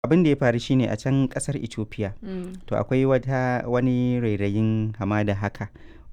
abin da ya faru shine a can kasar ethiopia Mm. to akwai wata wani rairayin hamada haka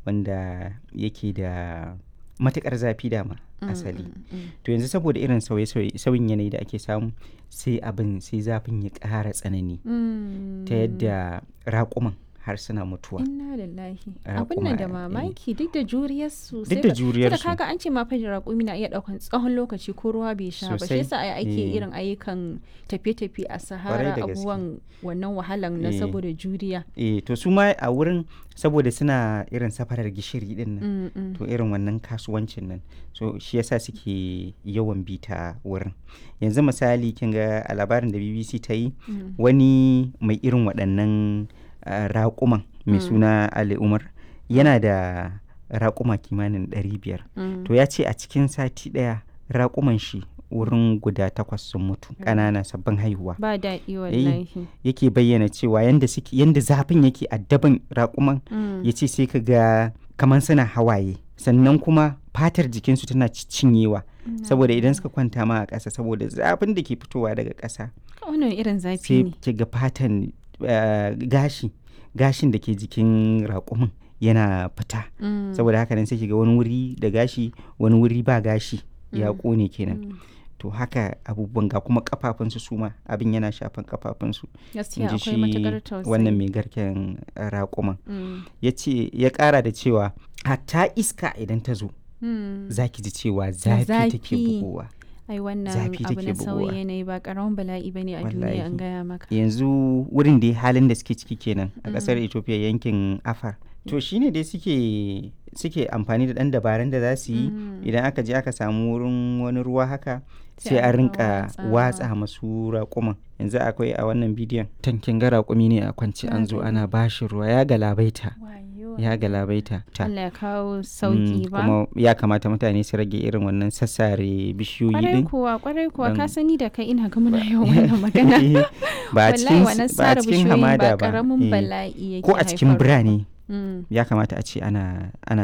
wanda yake da matukar zafi dama Mm, asali mm, mm. to yanzu saboda irin sauye-sauye sauyin yanayi da ake samu sai abin sai zafin ya ƙara tsanani Mm. ta yadda raƙuman har suna mutuwa Inna lillahi. Ah, Abin nan da kuma, eh, mamaki duk da juriyarsu. duk da juriyarsu kaga an ce ma fa raƙumi na iya ɗaukan tsawon lokaci ko ruwa bai sha ba. Shi Sosai. yasa ai ake Eh. irin ayyukan tafiye-tafiye a Sahara da gaske. abubuwan wannan wahalan na Eh. saboda juriya. eh to su ma a wurin saboda suna irin safarar gishiri din nan Mm, mm. to irin wannan kasuwancin nan so shi yasa suke yawan bi ta wurin yanzu misali kin ga a labarin da bbc ta yi Mm. wani mai irin waɗannan ah, raƙuman mai Mm. suna ali umar yana da raƙuma kimanin 500 Mm. to ya ce a cikin sati ɗaya raƙuman shi wurin guda takwas sun mutu ƙanana sabbin haihuwa Ba daɗi wallahi. yake bayyana cewa yanda suke yanda zafin yake addaban raƙuman Mm. ya ce sai ka ga kamar suna hawaye sannan kuma fatar jikinsu tana cinyewa saboda idan suka kwanta ma a ƙasa saboda zafin da ke fitowa daga ƙasa Wannan irin zafi sai ne. ki ga fatan eh, gashi gashin da ke jikin raƙumin yana fita Mm. saboda haka nan sai ki ga wani wuri da gashi wani wuri ba gashi ya Mm. ƙone kenan Mm. to haka abubuwan ga kuma kafafunsu su ma abin yana shafan kafafunsu in Gaskiya ji akwai shi matuƙar tausayi. wannan mai garken eh, raƙuman Mm. ya ce ya ƙara da cewa hatta iska idan ta zo Mm. za ki ji cewa zafi take zafi. bugowa Ai wannan zafi abu take na bugowa. sauyi yanayi ba ƙaramin bala'i bane a duniya an Wallahi. gaya maka. yanzu wurin da halin da suke ciki kenan a ƙasar Mm. ethiopia yankin afar to shine dai suke suke amfani da ɗan dabarun da za su yi Mm. idan aka je aka samu wurin wani ruwa haka Sai sai a a rinka rinka watsawa. watsa masu raƙuman yanzu akwai a wannan bidiyon tankin ga raƙumi ne a kwance an zo Na ana bashi ruwa ya galabaita Wayo. ya galabaita ta Allah ya kawo Mm, sauki ba. kuma ya kamata mutane su rage irin wannan sassare bishiyoyi Kwarai din kuwa, kwarai kuwa, ka don- sani da kai ina ga muna yawan wannan magana. Eh, ba a Wallahi cikin wannan ba a sare cikin bishiyoyin hamada ba ba ƙaramin eh. bala'i yake ko a cikin haifarwa. birane Mm. ya kamata a ce ana ana